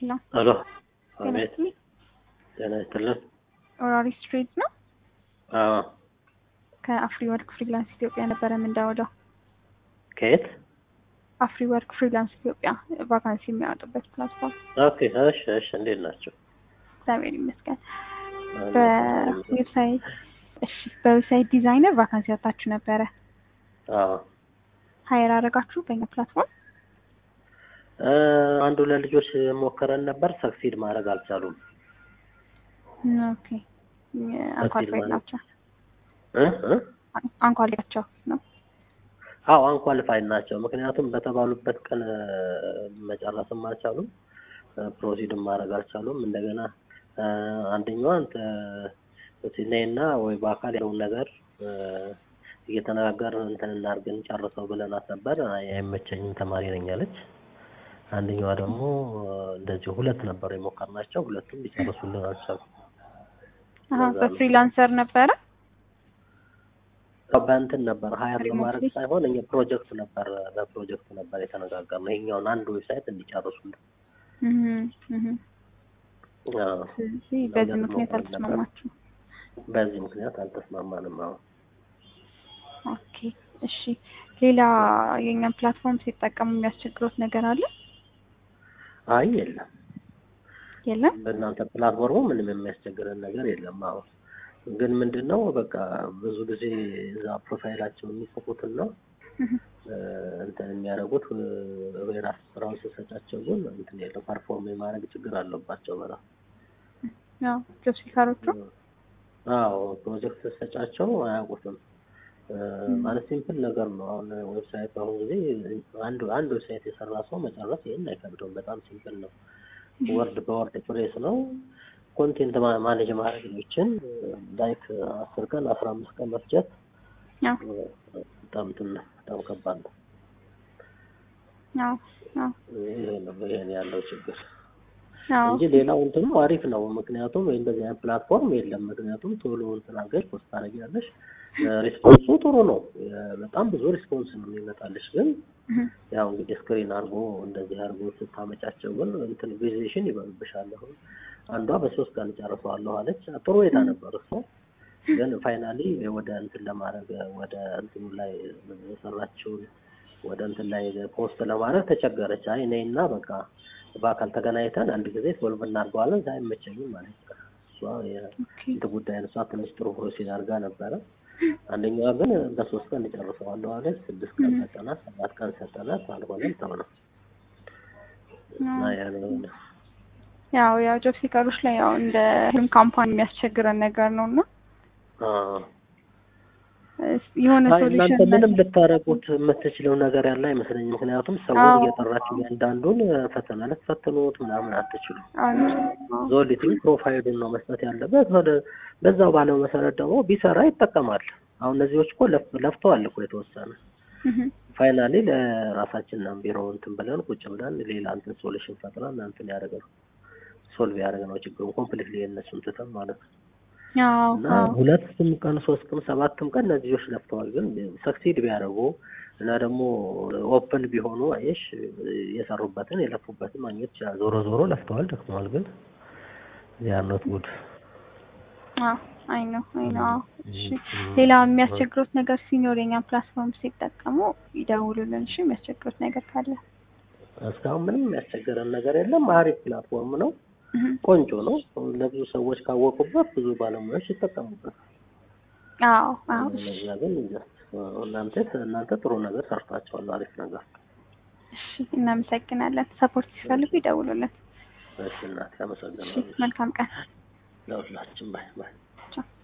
ሄሎ ሄሎ ጤና አቤት ይስጥልኝ። ጤና ይስጥልን ኦራሪ ስትሬት ነው። አዎ ከአፍሪ ወርክ ፍሪላንስ ኢትዮጵያ ነበረ የምንደውለው። ከየት አፍሪ ወርክ ፍሪላንስ ኢትዮጵያ ቫካንሲ የሚያወጡበት ፕላትፎርም። ኦኬ እሺ እሺ እንዴት ናቸው እግዚአብሔር ይመስገን። በዌብሳይት እሺ፣ በዌብሳይት ዲዛይነር ቫካንሲ ያወጣችሁ ነበረ። አዎ ሀይር አደረጋችሁ በእኛ ፕላትፎርም። እ አንዱ ለልጆች ሞክረን ነበር ሰክሲድ ማድረግ አልቻሉም ኦኬ አንኳር በፊልም ፋይል ማለት ናቸው እ እ አንኳር ናቸው ነው። አዎ አንኳሊፋይድ ናቸው ምክንያቱም በተባሉበት ቀን እ መጨረስም አልቻሉም ፕሮሲድም ማድረግ አልቻሉም እንደገና እ አንደኛዋ እንተ ነይና ወይ በአካል ያለውን ነገር እ እየተነጋገርን እንትን እናድርግን ጨርሰው ብለናት ነበር አይ አይመቸኝም ተማሪ ነኝ አለች አንደኛዋ ደግሞ እ እንደዚሁ ሁለት ነበር የሞከርናቸው ሁለቱም ሊጨርሱልን አልቻሉም አሀ በዛ ነው። በፍሪላንሰር ነበረ። ያው በእንትን ነበር ሀያር ሪሞትሊ? ለማድረግ ሳይሆን እኛ ፕሮጀክት ነበር በፕሮጀክት ነበር የተነጋገርነው ይሄኛውን አንድ ዌብሳይት እንዲጨርሱልን እህ እህ አዎ። ስለዚህ በዚህ ነገር ምክንያት ሞክረን ነበር። አልተስማማችሁም። በዚህ ምክንያት አልተስማማንም አሁን ኦኬ እሺ። ሌላ የእኛን ፕላትፎርም ሲጠቀሙ የሚያስቸግሩት ነገር አለ? አይ የለም የለም? በእናንተ ፕላትፎርሙ ምንም የሚያስቸግረን ነገር የለም አሁን ግን ምንድን ነው በቃ ብዙ ጊዜ እዛ ፕሮፋይላቸው የሚጽፉትን ነው እህ እ እንትን የሚያደርጉት እ የራስ ስራውን ስሰጫቸው ግን እንትን የለው ፐርፎርም የማድረግ ችግር አለባቸው በጣም ያው ጆብ ሲከሮቹ አዎ ፕሮጀክት ስሰጫቸው አያውቁትም እ ማለት ሲምፕል ነገር ነው አሁን ዌብሳይት በአሁኑ ጊዜ አንድ አንድ ዌብሳይት የሰራ ሰው መጨረስ ይሄን አይከብደውም በጣም ሲምፕል ነው ወርድ በወርድ ፕሬስ ነው ኮንቴንት ማ- ማኔጅ ማድረግ ይችን ላይክ አስር ቀን አስራ አምስት ቀን መፍጀት ያው እ በጣም እንትን ነው በጣም ከባድ ነው ያው ያው ይሄ ነው ይሄን ያለው ችግር ያው እንጂ ሌላው እንትኑ አሪፍ ነው። ምክንያቱም እንደዚህ አይነት ፕላትፎርም የለም። ምክንያቱም ቶሎ እንትን አድርገሽ ፖስት ታደርጊያለሽ። ሪስፖንሱ ጥሩ ነው። የ- በጣም ብዙ ሪስፖንስ ነው የሚመጣልሽ። ግን እህ ያው እንግዲህ ስክሪን አድርጎ እንደዚህ አድርጎ ስታመጫቸው ግን እንትን ቪዜሽን ይበሉብሻል። አሁን አንዷ በሶስት ቀን ጨርሰዋለሁ አለች። ጥሩ ሁኔታ ነበር እሷ ግን ፋይናሊ ወደ እንትን ለማድረግ ወደ እንትኑ ላይ የሰራችውን ወደ እንትን ላይ ፖስት ለማድረግ ተቸገረች። አይ እኔና በቃ በአካል ተገናኝተን አንድ ጊዜ ሶልቭ እናድርገዋለን እዛ አይመቸኝም ማለት ነው። እሷ ኦኬ የእንትን ጉዳይ ነው። እሷ ትንሽ ጥሩ ፕሮሲድ አድርጋ ነበረ። አንደኛዋ ግን በሶስት ቀን እጨርሰዋለሁ አለች። ስድስት ቀን ሰጠናት፣ ሰባት ቀን ሰጠናት፣ አልሆነም ተው ነው እና ያ ነው ነው። ያው ያው ጆብ ሲከሮች ላይ ያው እንደ ህልም ካምፓኒ የሚያስቸግረን ነገር ነው እና አዎ የሆነ አይ እናንተ ሶሉሽን ምንም ልታረጉት የምትችለው ነገር ያለ አይመስለኝም። ምክንያቱም ሰውን አዎ። እየጠራችሁ እያንዳንዱን ፈተና ልትፈትኑት ምናምን አትችሉም። ዞሊትም ፕሮፋይሉን ነው መስጠት ያለበት። ወደ በዛው ባለው መሰረት ደግሞ ቢሰራ ይጠቀማል። አሁን እነዚህዎች እኮ ለፍ- ለፍተዋል እኮ የተወሰነ ፋይናሊ ለራሳችን ነው ቢሮ እንትን ብለን ቁጭ ብለን ሌላ እንትን ሶሉሽን ፈጥረን እንትን ያደረግነው ሶልቭ ያደረግነው ችግሩን ኮምፕሊትሊ የእነሱን ትተን ማለት ነው። ያው እና ያው ሁለትም ቀን ሶስትም ሰባትም ቀን እነዚህ ልጆች ለፍተዋል። ግን ሰክሲድ ቢያደርጉ እና ደግሞ ኦፕን ቢሆኑ አየሽ የሰሩበትን የለፉበትን ማግኘት ይችላል። ዞሮ ዞሮ ለፍተዋል፣ ደክመዋል። ግን ዚያር ኖት ጉድ። አዎ አይ ነው አይ ነው። አዎ እሺ ሌላ የሚያስቸግሩት ነገር ሲኖር የኛን ፕላትፎርም ሲጠቀሙ ይደውሉልን። እሺ የሚያስቸግሩት ነገር ካለ እስካሁን ምንም የሚያስቸገረን ነገር የለም። አሪፍ ፕላትፎርም ነው፣ እህ ቆንጆ ነው። ለብዙ ሰዎች ካወቁበት ብዙ ባለሙያዎች ይጠቀሙበት። አዎ አዎ እሺ እነዚያ ግን just እናንተ እናንተ ጥሩ ነገር ሰርታችኋል። አሪፍ ነገር። እሺ እናመሰግናለን። ሰፖርት ሲፈልጉ ይደውሉልን። እሺ እናቴ እሺ አመሰግናለሁ። መልካም ቀን። ለሁላችን ባይ ባይ። ቻው